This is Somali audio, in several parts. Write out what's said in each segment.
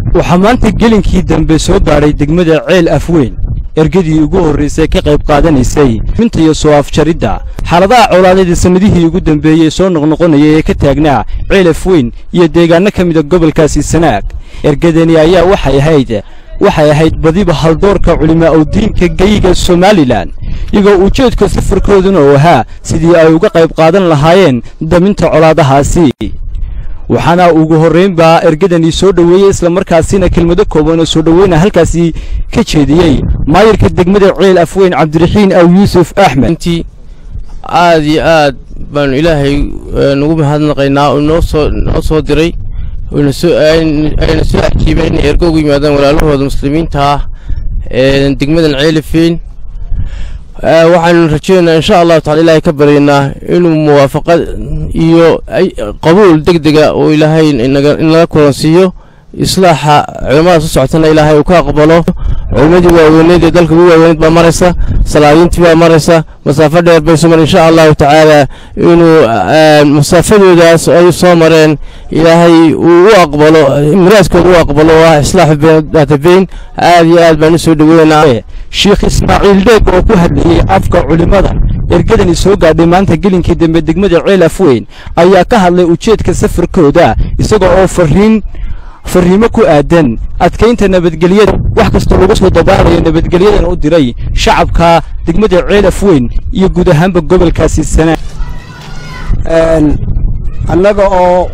waxaa maanta gelinkii dambe soo gaadhay degmada ceel afweyn ergadii ugu horraysay ka qayb qaadanaysay minta iyo soo afjaridda xaaladaha colaadeed ee sannadihii ugu dambeeyey soo noqnoqonayay ee ka taagnaa ceel afweyn iyo deegaanno ka mida gobolkaasi sanaag ergadani ayaa waxay ahayd waxay ahayd badiba haldoorka culimaa u diinka geyiga somalilan iyagoo ujeedka safarkooduna uu ahaa sidii ay uga qayb qaadan lahaayeen daminta colaadahaasi waxaana ugu horraynbaa ergadani soo dhoweeyey islamarkaasina kelmado kooban oo soo dhoweyna halkaasi ka jeediyey maayirka degmada ceel afweyn cabdiraxiin aw yuusuf axmed intii aad iyo aad baanu ilaahay nugu mahadnaqaynaa oo noo soo noo soo diray ayna soo ajiibeen inay ergo ugu yimaadaan walaalahooda muslimiinta ah ee degmadan ceelifeyn waxaanu rajeynaynaa insha allahu tacala ilaahay ka baryaynaa inuu muwaafaqad iyo qabuul deg dega oo ilaahay inaga kulansiiyo islaaxa culimmada soo socotana ilaahay uu ka aqbalo culimmadii waaweyneed ee dalka ugu waaweyneed baa maraysa salaadiintii baa maraysa masaafo dheer bay soo mareen insha allahu tacaala inuu masaafadoodaas ay soo mareen ilaahay uu u aqbalo miraaskooda u aqbalo oo ah islaaxu daatabeyn aad iyo aad baan u soo dhoweynaynaa sheekh ismaaciil dheeg oo ku hadlayey afka culimmada ergadani soo gaadhay maanta gelinkii dambe degmada ceel afweyn ayaa ka hadlay ujeedka safarkooda isaga oo fariin farriimo ku aadan adkaynta nabadgelyada wax kastoo lagu soo dabaalayo nabadgelyadana u diray shacabka degmada ceel afweyn iyo guud ahaanba gobolkaasi sanaa annaga oo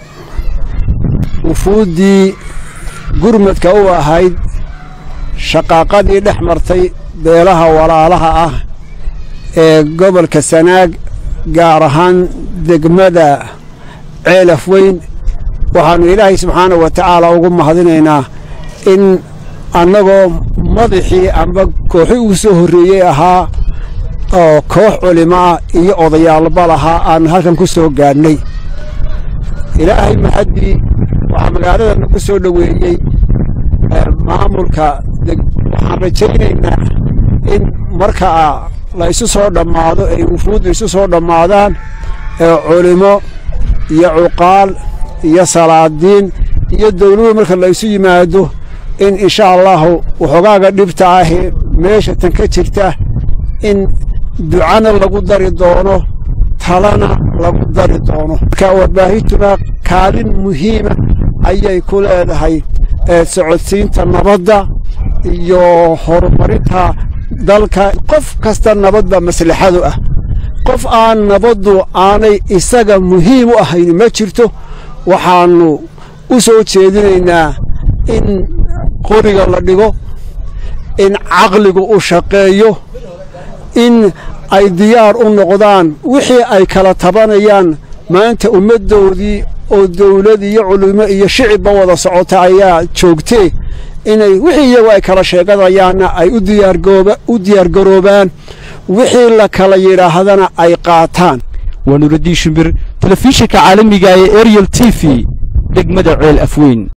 wufuuddii gurmadka u ahayd shaqaaqadii dhex martay beelaha walaalaha ah ee gobolka sanaag gaar ahaan degmada ceel afweyn waxaannu ilaahay subxaana wa tacaala ugu mahadinaynaa in annagoo madaxii amba kooxi ugu soo horreeyey ahaa oo koox culimo ah iyo odayaalba lahaa aan halkan ku soo gaadhnay ilaahay maxaddii waxaa magaalada nagu soo dhoweeyey maamulka waxaan rajaynaynaa in markaa la isu soo dhammaado ay wufuuddu isu soo dhammaadaan ee culimo iyo cuqaal iyo salaadiin iyo dawladuhu marka la isu yimaado in insha allahu waxoogaaga dhibta ahee meesha tan ka jirta in ducana lagu dari doono talana lagu dari doono marka warbaahintuna kaalin muhiima ayay ku leedahay socodsiinta nabadda iyo horumarinta dalka qof kasta nabadba maslaxadu ah qof aan nabaddu aanay isaga muhiim u ahayn ma jirto waxaannu u soo jeedinaynaa in qoriga la dhigo in caqligu u shaqeeyo in ay diyaar u noqdaan wixii ay kala tabanayaan maanta ummaddoodii oo dawlad iyo culimo iyo shicibba wada socota ayaa joogtee inay wixii iyagu ay kala sheeganayaanna ay u diyaargaroobaan wixii la kala yidhaahdana ay qaataan waa nuuraddiin shimbir telefishinka caalamiga ee ariel t v degmada ceel afweyn